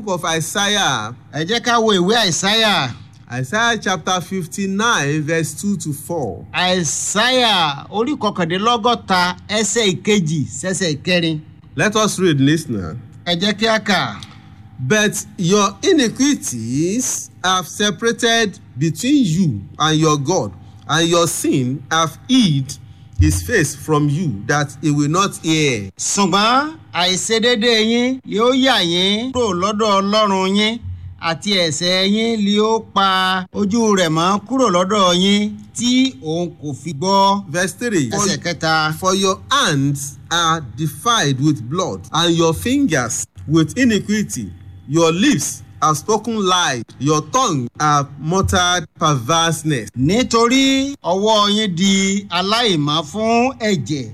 book of Isaiah, ẹ jẹ́ ká wo ìwé àìsáyà Isaiah chapter 59, verse 2 to 4. àìsáyà orí kọkàndínlọ́gọ́ta ẹsẹ̀ ìkejì sẹ́sẹ̀ ìkẹrin Let us read, listener. ẹ jẹ́ kí a kà. But your iniquities have separated between you and your God, and your sin have hid his face from you, that he will not hear. ṣùgbọ́n àìṣedédé yín yóò yà yín kúrò lọ́dọ̀ ọlọ́run yín àti ẹ̀ṣẹ̀ yín ni ó pa ojú rẹ̀ mọ́ kúrò lọ́dọ̀ yín tí òun kò fi gbọ́. Verse 3 ẹsẹ̀ For, kẹta. for your hands are defiled with blood, and your fingers with iniquity. Your lips have spoken lies, your tongue have muttered perverseness. nítorí ọwọ́ yín di aláìmọ́ fún ẹ̀jẹ̀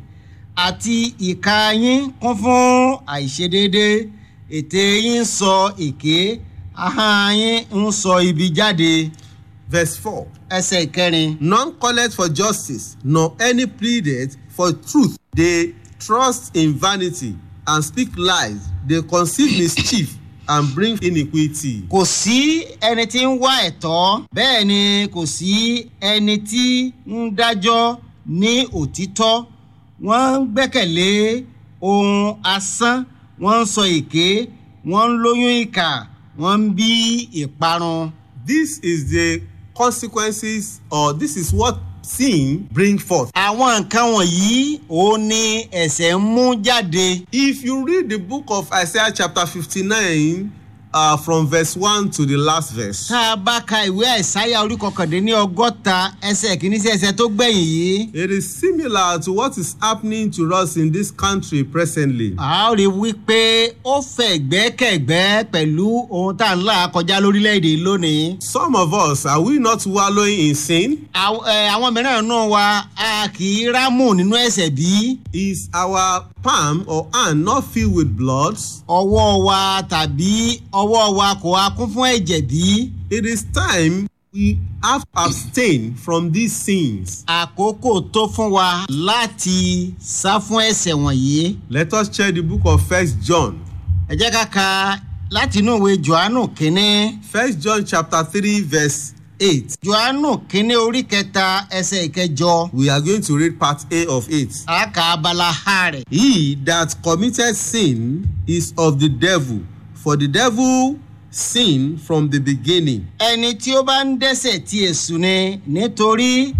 àti ìka yín kún fún àìṣedédé ètè yín sọ èké ahọ́n yín ń sọ ibi jáde Verse 4 ẹsẹ̀ ìkẹrin. None calleth for justice, nor any pleaded for truth. They trust in vanity and speak lies. They conceive mischief and bring iniquity. kò sí ẹni tí ń wá ẹ̀tọ́ bẹ́ẹ̀ ni kò sí ẹni tí ń dájọ́ ní òtítọ́ wọ́n ń gbẹ́kẹ̀lé ohun asán wọ́n ń sọ èké wọ́n ń lóyún ìkà wọ́n ń bí ìparun. This is the consequences, or this is what sin bring forth. àwọn nǹkan wọ̀nyí òun ni ẹ̀sẹ̀ ń mú jáde. If you read the book of Isaiah chapter 59, uh, from verse 1 to the last verse, tá a bá ka ìwé àìsáyà orí kọkàndínní ọgọ́ta ẹsẹ̀ kìíní sí ẹsẹ̀ tó gbẹ̀yìn yìí. it is similar to what is happening to us in this country presently. a ó rí wípé ó fẹ̀ gbẹ́kẹ̀gbẹ́ pẹ̀lú ohun tá à ń là kọjá lórílẹ̀‐èdè lónìí. Some of us, are we not wallowing in sin? Àw- ẹ, àwọn mìíràn náà wa a kì í rámù nínú ẹ̀sẹ̀ bí Is our palm or hand not filled with blood? ọwọ́ wa tàbí ọwọ́ wa kò wá kún fún ẹ̀jẹ̀ bí. It is time we have to abstain from these sins. àkókò tó fún wa láti sá fún ẹ̀sẹ̀ wọ̀nyí. Let us check the book of First John. ẹ jẹ́ ká ka láti inú ìwé johannu kínní. First John chapter 3 verse 8. johannu kínní orí kẹta ẹsẹ̀ ìkẹjọ. We are going to read part A of it. a kà abala ha rẹ̀. He that committed sin is of the devil, for the devil sinned from the beginning. ẹni tí ó bá ń dẹ́sẹ̀ tí èṣù ni nítorí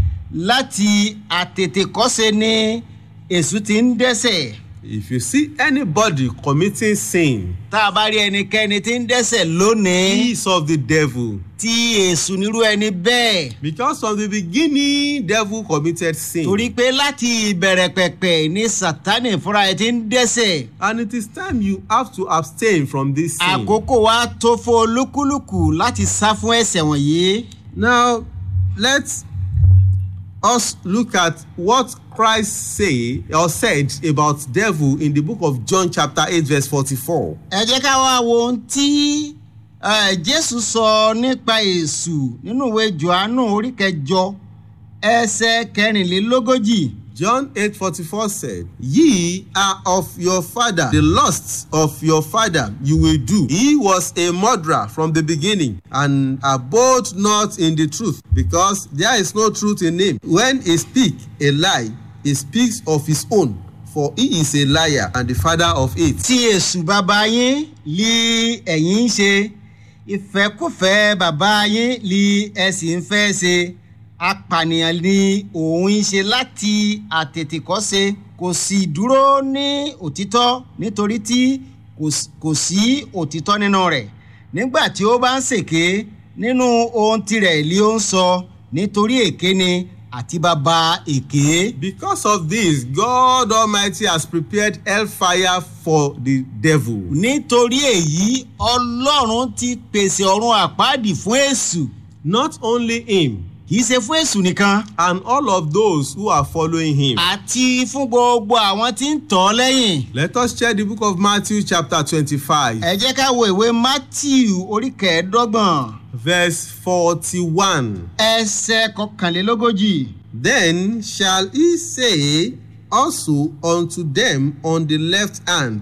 láti àtètèkọ́ṣe ni èṣù ti ń dẹ́sẹ̀. If you see anybody committing sin, tá a bá rí ẹnikẹ́ni tí ń dẹ́sẹ̀ he lónìí is of the devil. tí èṣù nírú ẹni bẹ́ẹ̀. Because from the beginning, devil committed sin. torí pé láti ìbẹ̀rẹ̀ pẹ̀pẹ̀ ni sátánì fúnra ẹ̀ ti ń dẹ́sẹ̀. And it is time you have to abstain from this sin. àkókò wa tó fún olúkúlùkù láti sá fún ẹ̀sẹ̀ wọ̀nyí. Now, let's us look at what Christ say or said about devil in the book of John chapter 8 verse 44. ẹ jẹ́ ká wá wo ohun tí eh, jésù sọ nípa èṣù nínú ìwé johannu orí kẹjọ ẹsẹ̀ kẹrìnlélógójì. John 8:44 said, Ye are of your father, the lusts of your father you will do. He was a murderer from the beginning, and abode not in the truth, because there is no truth in him. When he speak a lie, he speaks of his own, for he is a liar and the father of it. tí èṣù bàbá yín li ẹ̀yin ń ṣe ìfẹ́kùfẹ́ bàbá yín li ẹ sì ń fẹ́ ṣe apànìyàn ni òun ń ṣe láti àtètèkọ́ṣe kò sì dúró ní òtítọ́ nítorí tí kò s- kò sí òtítọ́ nínú rẹ̀ nígbà tí ó bá ń ṣèké nínú ohun tirẹ̀ li ó ń sọ nítorí èké ni àti bàbá èké. Because of this, God Almighty has prepared hellfire for the devil. nítorí èyí ọlọ́run ti pèsè ọ̀run àpáàdì fún èṣù Not only him, kì í ṣe fún èṣù nìkan and all of those who are following him. àti fún gbogbo àwọn tí ń tọ́ ọ lẹ́yìn. Let us check the book of Matthew, chapter 25, ẹ jẹ́ ká wo ìwé matthew orí kẹẹ̀ẹ́dọ́gbọ̀n verse 41. ẹsẹ̀ kọkànlélógójì. Then shall he say also unto them on the left hand,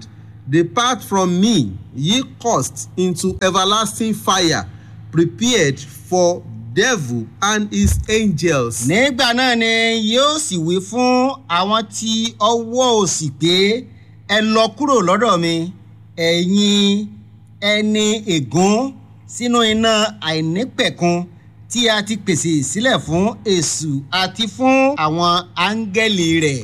Depart from me, ye cursed, into everlasting fire, prepared for devil and his angels. nígbà náà ni yóò sì wí fún àwọn tí ọwọ́ òsì pé ẹ lọ kúrò lọ́dọ̀ mi ẹ̀yin ẹni ègún sínú iná àìnípẹ̀kun tí a ti pèsè sílẹ̀ fún èṣù àti fún àwọn áńgẹ́lì rẹ̀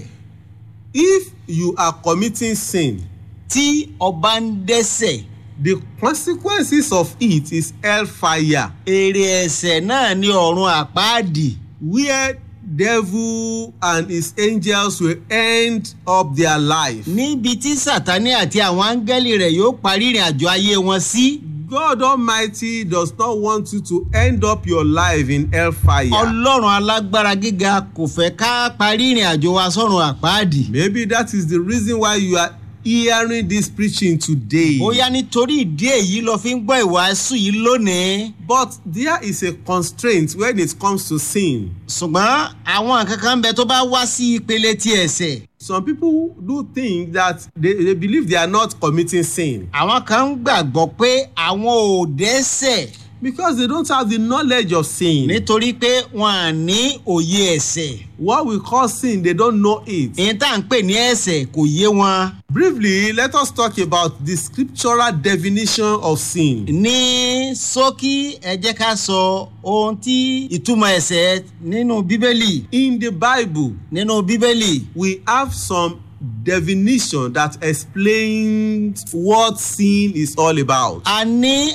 If you are committing sin, tí ọba ń dẹ́sẹ̀ the consequences of it is hellfire, èrè ẹ̀sẹ̀ náà ní ọ̀run àpáàdì where devil and his angels will end up their life. níbi tí sátani àti àwọn áńgẹ́lì rẹ̀ yóò parí ìrìn àjò ayé wọn sí. God Almighty does not want you to end up your life in hellfire. ọlọ́run alágbára gíga kò fẹ́ ká parí ìrìn àjò wa sọ́run àpáàdì. Maybe that is the reason why you are hearing this preaching today. bóyá nítorí ìdí èyí lọ fi ń gbọ́ ìwàásù yìí lónìí. But there is a constraint when it comes to sin. ṣùgbọ́n àwọn nǹkan kan ń bẹ tó bá wá sí ìpele ti ẹ̀sẹ̀. Some people do think that they, they believe they are not committing sin àwọn kan ń gbàgbọ́ pé àwọn ò dẹ́sẹ̀ because they don't have the knowledge of sin. nítorí pé wọn à ní òye ẹ̀sẹ̀. What we call sin, they don't know it. èyí tá à ń pè ní ẹ̀sẹ̀ kò yé wọn. Briefly, let us talk about the scriptural definition of sin. ní ṣókí ẹ jẹ́ ká sọ ohun tí ìtumọ̀ ẹ̀sẹ̀ nínú bíbélì In the Bible, nínú bíbélì we have some definition that explains what sin is all about. a ní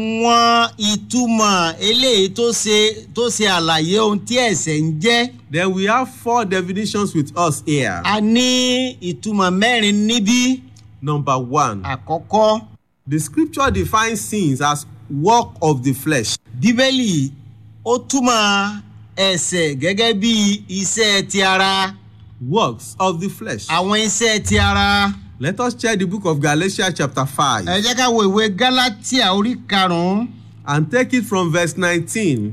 àwọn ìtumọ̀ eléyìí tó ṣe tó ṣe àlàyé ohun tí ẹ̀sẹ̀ ń jẹ́ Then we have four definitions with us here. a ní ìtumọ̀ mẹ́rin níbí Number one, àkọ́kọ́ the scripture defines sins as work of the flesh. bíbélì ó túmọ̀ ẹ̀sẹ̀ gẹ́gẹ́ bí iṣẹ́ ti ara Works of the flesh. àwọn iṣẹ́ ti ara Let us check the book of Galatians chapter 5 ẹ jẹ́ ká wo ìwé gálátíà orí karùn-ún and take it from verse 19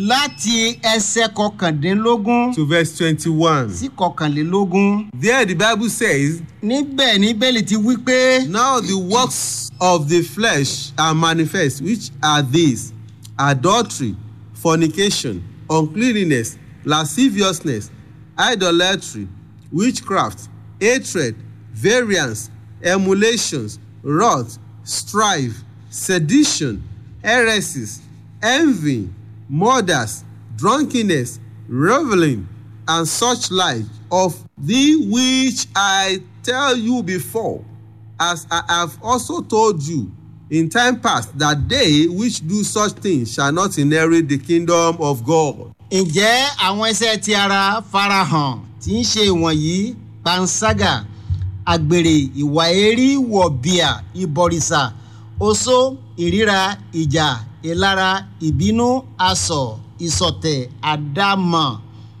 láti ẹsẹ̀ kọkàndínlógún to verse 21. sí kọkànlélógún There the Bible says, níbẹ̀ ní bẹ́ẹ̀lì ti wí pé Now the works of the flesh are manifest, which are these adultery, fornication, uncleanness, lasciviousness, idolatry, witchcraft, hatred, variance, emulations, wrath, strife, sedition, heresies, envy, murders, drunkenness, revelling, and such like of the which I tell you before, as I have also told you in time past, that they which do such things shall not inherit the kingdom of God. ǹjẹ́ àwọn iṣẹ́ ti ara farahàn tí ń ṣe ìwọ̀nyí panṣágà àgbèrè ìwà èrí wọ̀bìà ìbọ̀rìṣà oṣó ìríra ìjà ìlara ìbínú asọ̀ ìsọ̀tẹ̀ àdámọ̀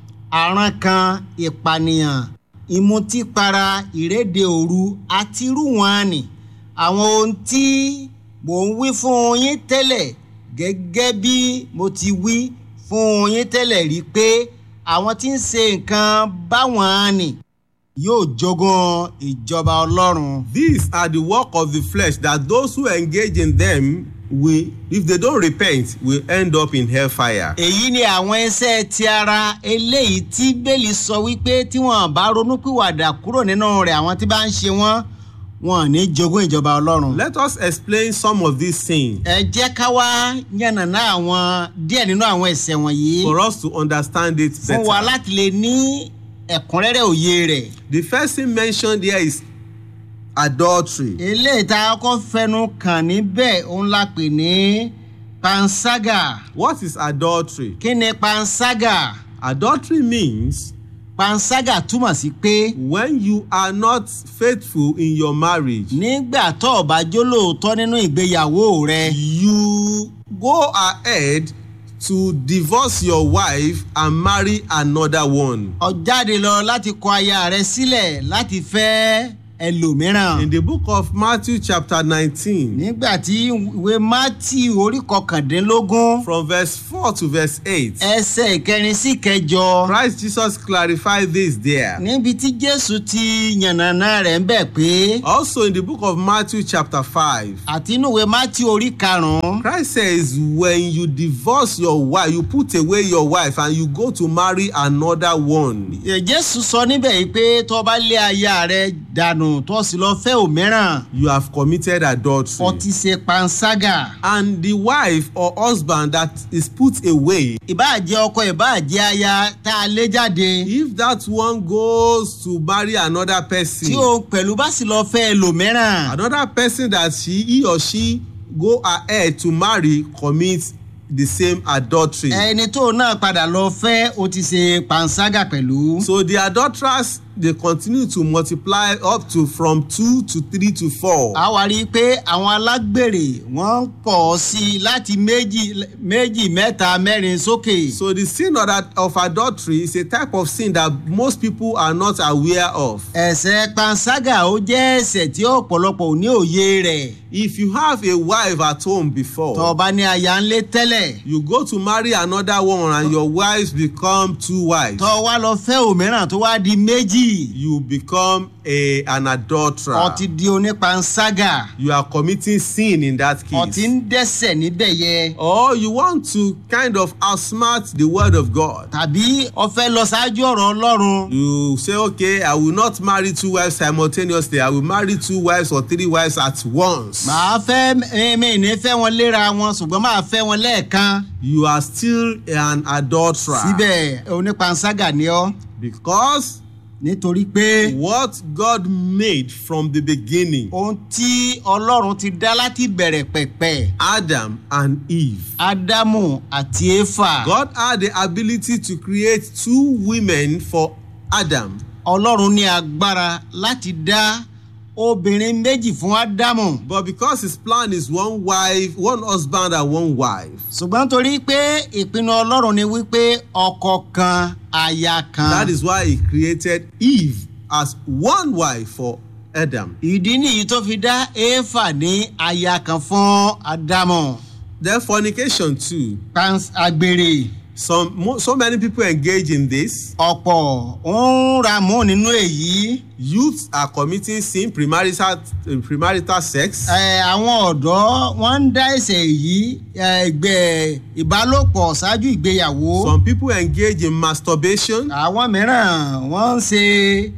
àrankàn ìpànìyàn ìmutípara ìrédè òru àti irú wọn ni àwọn ohun tí mò ń wí fún yín tẹ́lẹ̀ gẹ́gẹ́ bí mo ti wí fún yín tẹ́lẹ̀ rí pé àwọn tí ń ṣe nǹkan báwọn ni yóò jogún ìjọba ọlọ́run. These are the work of the flesh that those who engage in them will, if they don't repent, will end up in hellfire. èyí ni àwọn iṣẹ́ ti ara eléyìí tí bẹ́ẹ̀lì sọ wípé tí wọ́n bá ronúpìwàdà kúrò nínú rẹ̀ àwọn tí bá ń ṣe wọ́n wọn ò ní jogún ìjọba ọlọ́run. Let us explain some of these things ẹ jẹ́ ká wá yànnàná àwọn díẹ̀ nínú àwọn ẹ̀ṣẹ̀ wọ̀nyí for us to understand it fún wa better. láti lè ní ẹ̀kúnrẹ́rẹ́ òye rẹ̀. The first thing mentioned here is adultery. eléyìí tá a kọ́ fẹnu kàn níbẹ̀ òun la pè ní panṣágà. What is adultery? kí ni panṣágà? Adultery means panṣágà túmọ̀ sí pé when you are not faithful in your marriage, nígbà tó o bá jólóòótọ́ nínú ìgbéyàwó rẹ you go ahead to divorce your wife and marry another one. ó jáde lọ láti kọ aya rẹ sílẹ̀ láti fẹ́ ẹlòmíràn. In the book of Matthew, chapter 19, nígbà tí ìwé mátì orí kọkàndínlógún from verse 4 to verse 8, ẹsẹ̀ ìkẹrin sí kẹjọ Christ Jesus clarified this there. níbi tí jésù ti yànnàná rẹ̀ ń bẹ̀ pé Also, in the book of Matthew, chapter 5, àti inú ìwé mátì orí karùn-ún Christ says, when you divorce your wife, you put away your wife and you go to marry another one. Ẹ, jésù sọ níbẹ̀ yìí pé tó bá lé aya rẹ̀ dànù tó sì lọ fẹ́ òmíràn You have committed adultery. ó ti ṣe panṣágà And the wife or husband that is put away, ìbáàjẹ́ ọkọ ìbáàjẹ́ aya tá a lé jáde if that one goes to marry another person, tí o pẹ̀lú bá sì lọ fẹ́ ẹlòmíràn another person that she he or she go ahead to marry commits the same adultery. ẹni tó náà padà lọ fẹ́ ó ti ṣe panṣágà pẹ̀lú. So the adulterers they continue to multiply up to from two to three to four. a wá rí i pé àwọn alágbèrè wọ́n ń pọ̀ sí i láti méjì méjì mẹ́ta mẹ́rin sókè. So the sin of, that, of adultery is a type of sin that most people are not aware of. ẹ̀sẹ̀ panṣágà ó jẹ́ ẹ̀sẹ̀ tí ọ̀pọ̀lọpọ̀ ò ní òye rẹ̀. If you have a wife at home before, tó o bá ní aya ńlé tẹ́lẹ̀ you go to marry another one and your wives become two wives. tó o wá lọ fẹ́ òmíràn tó wá di méjì You become a, an adulterer. ó ti di onípanṣágà You are committing sin in that ó ti case. ń dẹ́sẹ̀ níbẹ̀ yẹ. Or you want to kind of outsmart the word of God. tàbí o fẹ́ lọ ṣáájú ọ̀rọ̀ ọlọ́run. You say, okay, I will not marry two wives simultaneously. I will marry two wives or three wives at once. màá fẹ́ mi ní fẹ́ wọn léra wọn ṣùgbọ́n màá fẹ́ wọn lẹ́ẹ̀kan. You are still an adulterer. síbẹ̀ onípanṣágà ni ọ́ Because nítorí pé what God made from the beginning, ohun tí ọlọ́run ti dá láti bẹ̀rẹ̀ pẹ̀pẹ̀ Adam and Eve, ádámù àti éfà God had the ability to create two women for Adam. ọlọ́run ní agbára láti dá obìnrin méjì fún ádámù But because his plan is one wife, one husband and one wife, ṣùgbọ́n torí pé ìpinnu ọlọ́run ni wípé ọkọ kan aya kan that is why he created Eve as one wife for Adam. ìdí nìyí tó fi dá éfà ní aya kan fún ádámù Then fornication too. Pans- àgbèrè Some mo, so many people engage in this. ọ̀pọ̀ ń ra mú nínú èyí. Youths are committing sin, premarital, premarital sex. Ẹ, àwọn ọ̀dọ́ wọ́n ń dá ẹ̀sẹ̀ yìí ẹgbẹ́ ìbálòpọ̀ ṣáájú ìgbéyàwó. Some people engage in masturbation. àwọn mìíràn wọ́n ń ṣe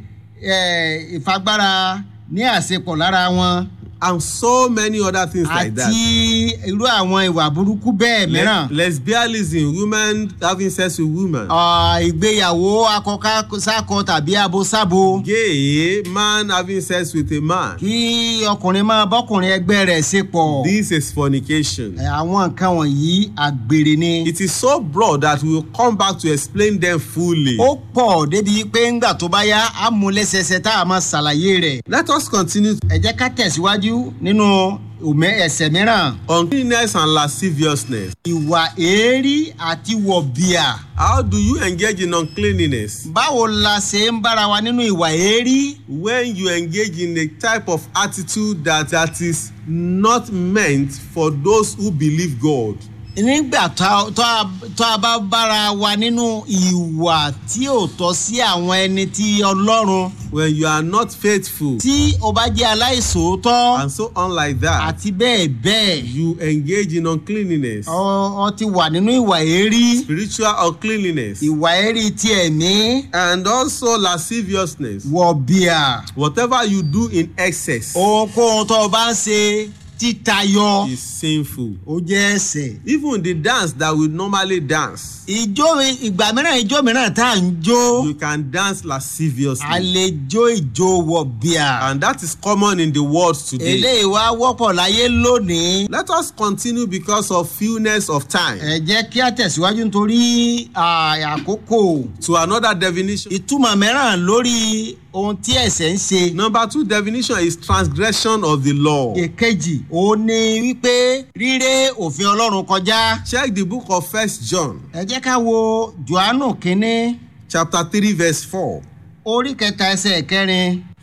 ẹ, ìfagbára ní àṣepọ̀ lára wọn and so many other things like àti that. irú àwọn ìwà burúkú bẹ́ẹ̀ mìíràn. Le- lesbianism, women having sex with women. Ọ, ìgbéyàwó akọkásákọ tàbí abosábo Gay, man having sex with a man. kí ọkùnrin máa bọ́kùnrin ẹgbẹ́ rẹ̀ ṣe pọ̀. This is fornication. Ẹ, àwọn nǹkan wọ̀nyí àgbèrè ni. It is so broad that we will come back to explain them fully. ó pọ̀ débi pé ńgbà tó bá yá á mú lẹ́sẹsẹ tá a máa ṣàlàyé rẹ̀. Let us continue ẹ jẹ́ ká tẹ̀síwájú nínú òmẹ ẹsẹ̀ mìíràn. uncleanness and lasciviousness. ìwà èérí àti wọ̀bìà. How do you engage in uncleanness? báwo la ṣe ń bára wa nínú ìwà èérí? When you engage in a type of attitude that, that is not meant for those who believe God. nígbà tá tá a- tá a bá bára wa nínú ìwà tí ò tọ́ sí àwọn ẹni tí ọlọ́run When you are not faithful tí o bá jẹ́ aláìsòótọ́ and so on like that, àti bẹ́ẹ̀ bẹ́ẹ̀ you engage in uncleanness, ọ ọ ti wà nínú ìwà èérí. spiritual uncleanness, ìwà ẹ̀rí ti ẹ̀mí and also lasciviousness. wọ̀bìà Whatever you do in excess ohunkóhun tó o bá ń ṣe títayọ is sinful. ó jẹ́ ẹ̀sẹ̀. Even the dance that we normally dance, ìjó ìgbà mìíràn ìjó mìíràn tá à ń jó you can dance a lasciviously. lè jó ìjó wọ̀bìà. And that is common in the world today. eléyìí wá wọ́pọ̀ láyé lónìí. Let us continue because of fewness of time ẹ jẹ́ kí a tẹ̀síwájú nítorí à, àkókò to another definition. ìtumọ̀ mìíràn lórí ohun tí ẹ̀sẹ̀ ń ṣe. Number two definition is transgression of the law. èkejì ó ní wípé ríré òfin ọlọ́run kọjá. Check the book of First John, ẹ jẹ́ ká wo johannu kínní chapter three, verse four. orí kẹta ẹsẹ̀ kẹrin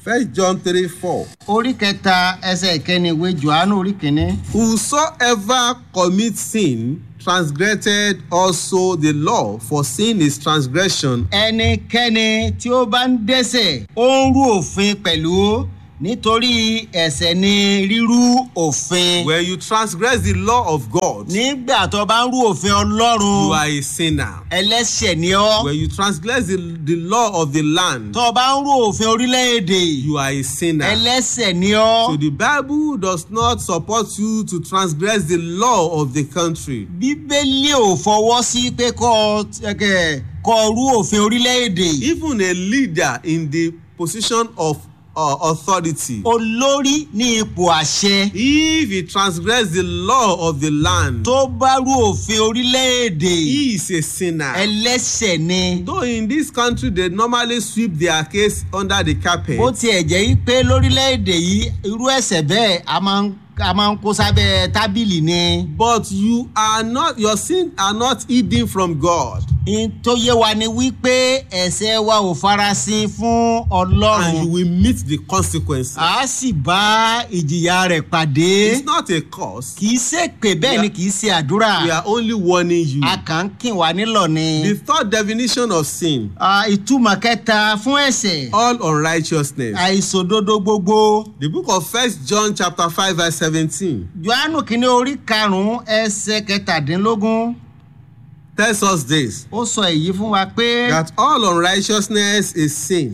First John 3 4. orí kẹta ẹsẹ̀ ìkẹni ìwé johannu orí kìíní. Whosoever commits sin transgressed also the law, for sin is transgression. ẹnikẹ́ni tí ó bá ń dẹ́sẹ̀ ó ń rú òfin pẹ̀lú nítorí ẹ̀ṣẹ̀ ni rírú òfin. When you transgress the law of God, nígbà tó bá ń rú òfin you ọlọ́run are a sinner. ẹlẹ́ṣẹ̀ ni ọ́. When you transgress the, the law of the land, tó bá ń rú òfin orílẹ̀-èdè you are a sinner. ẹlẹ́ṣẹ̀ ni ọ́. So the Bible does not support you to transgress the law of the country. bíbélì ò fọwọ́ sí pé kọ́ ẹ kọ́ rú òfin orílẹ̀-èdè. Even a leader in the position of uh, authority, olórí ní ipò àṣẹ if he transgress the law of the land, tó bá rú òfin orílẹ̀-èdè he is a sinner. ẹlẹ́ṣẹ̀ ni. Though in this country they normally sweep their case under the carpet, bó tiẹ̀ jẹ́ yí pé lórílẹ̀‐èdè yìí irú ẹ̀sẹ̀ bẹ́ẹ̀ a máa ń a máa ń kó sábẹ́ tábìlì ni. but you are not your sin are not hidden from God, n tó yé wa ni wípé ẹ̀sẹ̀ wa ò farasin fún and you ọlọ́run will meet the consequences. a sì bá ìjìyà rẹ̀ pàdé It's not a curse. kì í ṣèpè bẹ́ẹ̀ ni kì í ṣe àdúrà We are only warning you. a kàn ń kìn wá nílọ̀ ni. The third definition of sin, Ah, ìtumọ̀ kẹta fún ẹ̀sẹ̀ all unrighteousness. àìsòdodo gbogbo The book of First John chapter five verse seventeen johannu kìíní orí karùn-ún ẹsẹ̀ kẹtàdínlógún tells us this ó sọ èyí fún wa pé that all unrighteousness is sin.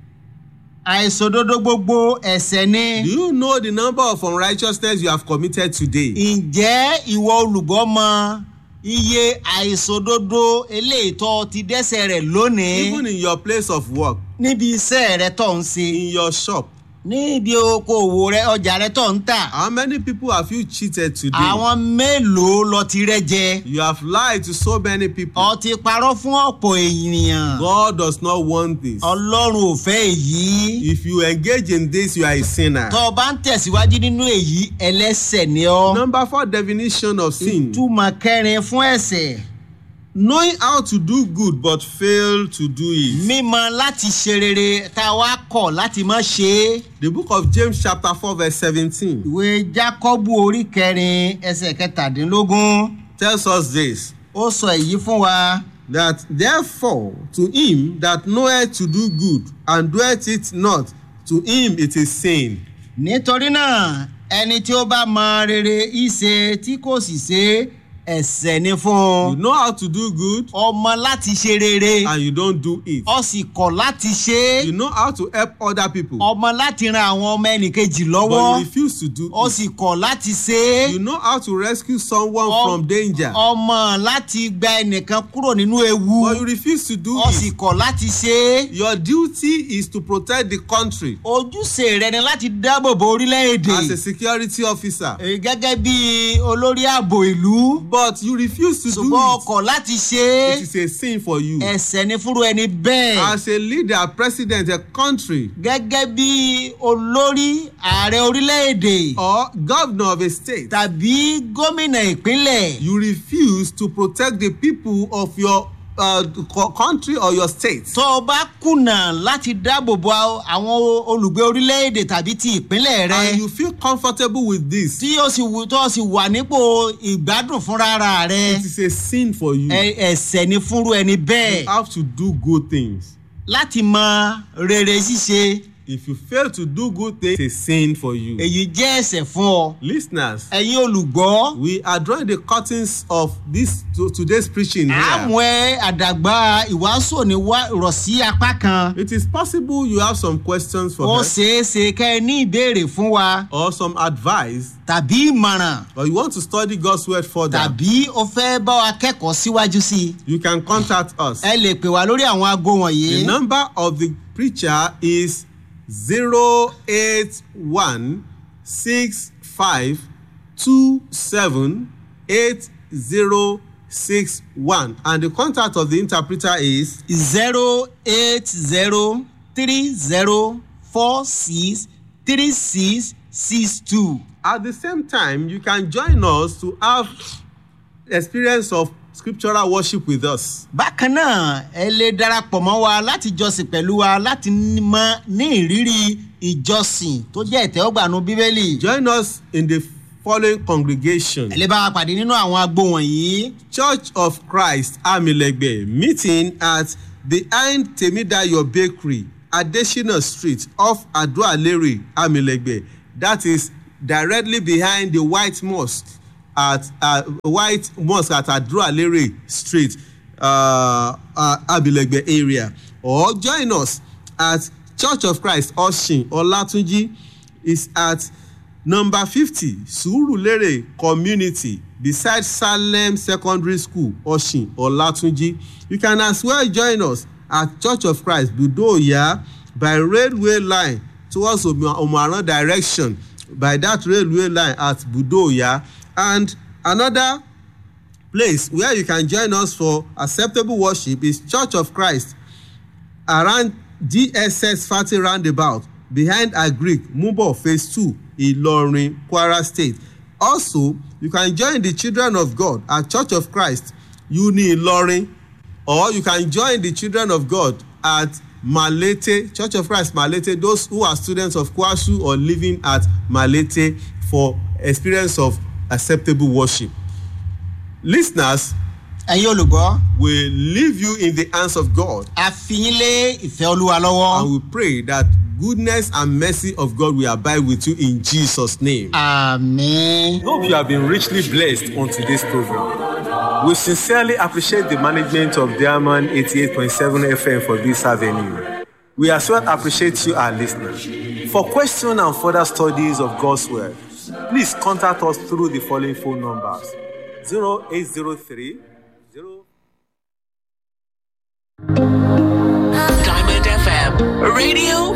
àìsòdodo gbogbo ẹ̀sẹ̀ ni. Do you know the number of unrighteousness you have committed today? ǹjẹ́ ìwọ olùgbọ́ mọ iye àìsòdodo eléyìí tó ti dẹ́sẹ̀ rẹ̀ lónìí Even in your place of work, níbi iṣẹ́ rẹ tó ń ṣe in your shop, níbi okòwò rẹ ọjà rẹ tó ń tà how many people have you cheated today? àwọn mélòó lọ ti rẹ jẹ You have lied to so many people. ọ ti parọ́ fún ọ̀pọ̀ ènìyàn God does not want this. ọlọ́run ò fẹ́ èyí If you engage in this, you are a sinner. tó o bá ń tẹ̀síwájú nínú èyí ẹlẹ́sẹ̀ ni ọ́ Number four definition of sin. ìtumọ̀ kẹrin fún ẹ̀sẹ̀ Knowing how to do good but fail to do it. mímọ láti ṣe rere tá a wá kọ̀ láti má ṣe é. The book of James chapter 4 verse 17 ìwé jákọ́bù orí kẹrin ẹsẹ̀ kẹtàdínlógún tells us this. ó sọ èyí fún wa That therefore to him that knoweth to do good and doeth it not, to him it is sin. nítorí náà ẹni tí ó bá mọ rere ìṣe tí kò sì ṣe ẹ̀ṣẹ̀ ni fún You un know how to do good ọmọ láti ṣe rere and you don't do it. ó sì kọ̀ láti ṣe You know how to help other people ọmọ láti ran àwọn ọmọ ẹnìkejì but lọ́wọ́ you refuse to do ó it. sì kọ̀ láti ṣe You know how to rescue someone Ọ- from danger ọmọ láti gba ẹnìkan kúrò nínú ewu but you refuse to do ó sì it. kọ̀ láti ṣe Your duty is to protect the country ojúṣe rẹ ni láti dáàbò bo orílẹ̀-èdè. as a security officer. Èyí gẹ́gẹ́ bí olórí ààbò ìlú But you refuse to do ṣùgbọ́n it. ọkọ̀ láti ṣe It is a sin for you. ẹ̀sẹ̀ ní fúru ẹni bẹ́ẹ̀ As a leader, president, a country, gẹ́gẹ́ bí olórí ààrẹ orílẹ̀-èdè or governor of a state, tàbí gómìnà ìpínlẹ̀ you refuse to protect the people of your uh, co- country or your state. tó o bá kùnà láti dáàbò bo àwọn olùgbé orílẹ̀-èdè tàbí ti ìpínlẹ̀ rẹ And you feel comfortable with this. tí o sì wù tó o sì wà nípò ìgbádùn fúnra rẹ It is a sin for you. ẹ- ẹ̀sẹ̀ ní fúru ẹni bẹ́ẹ̀ You have to do good things. láti mọ rere ṣíṣe. If you fail to do good things, it's a sin for you. èyí jẹ́ ẹ̀sẹ̀ fún ọ. Listeners, ẹ̀yin olùgbọ́ we are drawing the curtains of this to, today's preaching here. àmọ́ ẹ àdàgbà ìwàásù òní wá rọ̀ sí apá kan. It is possible you have some questions for ó us ṣeé ṣe kẹ́ ẹ ní ìbéèrè fún wa or some advice, tàbí ìmọ̀ràn or you want to study God's word further. tàbí o fẹ́ bá wa kẹ́kọ̀ọ́ síwájú sí i. You can contact us. ẹ lè pè wá lórí àwọn aago The wọ̀nyí. number of the preacher is 081 65 27 8061 and the contact of the interpreter is zero eight zero three zero four six three six six two. at the same time you can join us to have experience of scriptural worship with us. bákan náà ẹ lè darapọ̀ mọ́ wa láti jọsìn pẹ̀lú wa láti mọ ní ìrírí ìjọsìn tó jẹ́ ìtẹ́wọ́gbànú bíbélì. Join us in the following congregation ẹ lè bá wa pàdé nínú àwọn agbo wọ̀nyí. Church of Christ Amilegbe meeting at behind Temidayo Bakery Adesina Street off Adoalere Amilegbe that is directly behind the White Mosque at uh, White Mosque at Adoalere Street uh, uh, Amilegbe area or join us at Church of Christ Oshin Olatunji is at number fifty surulere community beside salem secondary school oshin olatunji you can as well join us at church of christ budoya by railway line towards omoaran direction by that railway line at budoya and another place where you can join us for acceptable worship is church of christ around dss fati roundabout behind agric mubo phase two ilorin kwara state also you can join the children of god at church of christ uni ilorin or you can join the children of god at malete church of christ malete those who are students of kwasu or living at malete for experience of acceptable worship listeners ẹ̀yin olùgbọ́ we leave you in the hands of god a fi yín lé ìfẹ́ olúwa lọ́wọ́. and we pray that goodness and mercy of god will abide with you in jesus name. àmín. Hope you have been richly blessed on today's program. We sincerely appreciate the management of Diamond 88.7 FM for this avenue. We as well appreciate you, our listeners. For questions and further studies of God's Word, please contact us through the following phone numbers 0803 0 Diamond FM, radio